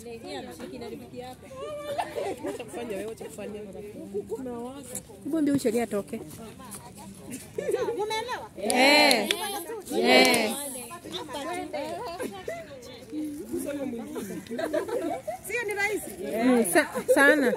Hebu mbio sheria atoke. Eh. Eh. Sio ni rahisi? Mm, sa, sana.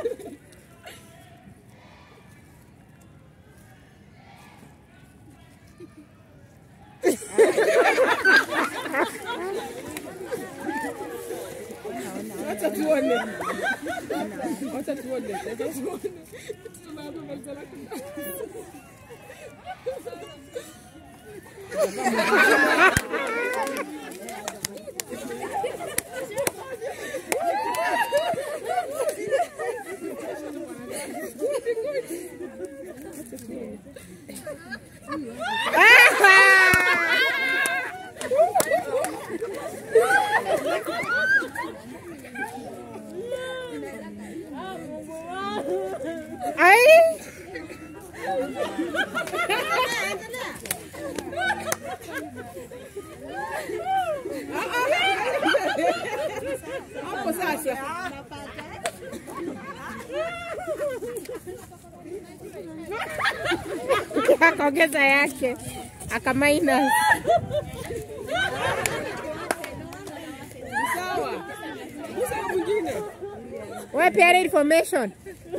Acha tuone. Acha tuone. Acha tuone. Tunamaliza la Ai! Hapo sasa. Akaongeza yake. Aka minus. Sawa. Musa mwingine. Wewe peana information.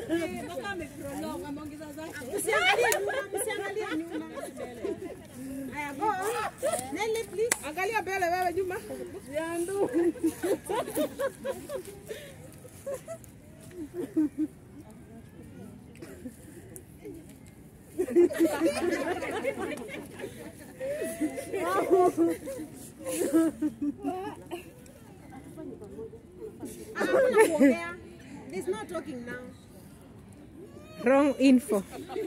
Usiangalie nyuma, usiangalie nyuma. Haya, go. Nelly, please. Angalia mbele wewe Juma. Yandu. Ah, hakuna kuongea. There's no talking now. Wrong info.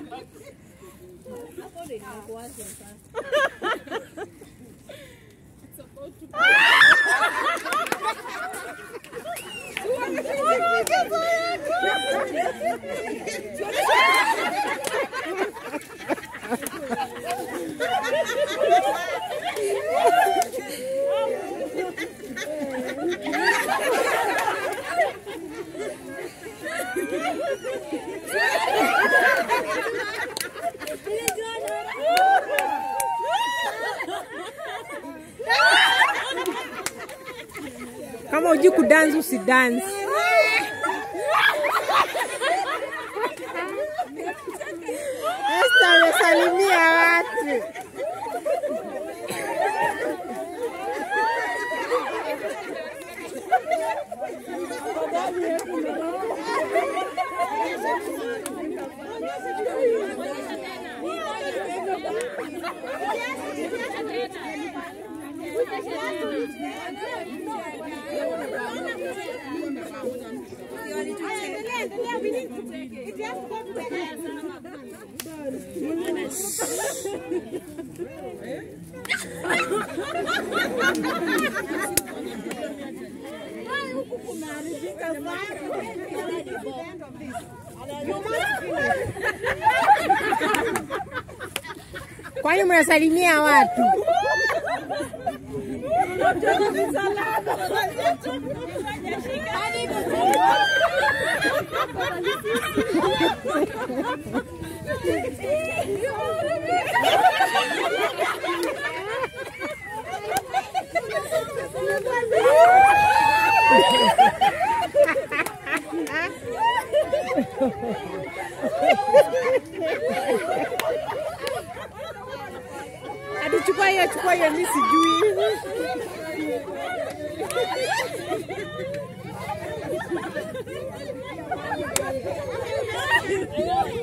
Kama hujui kudance usidance. Esther amesalimia watu. Endelea, endelea, we need to take it. If you have to go to the end. Kwani mnasalimia watu? Hadi chukua hiyo, chukua hiyo, mimi sijui. Thank you.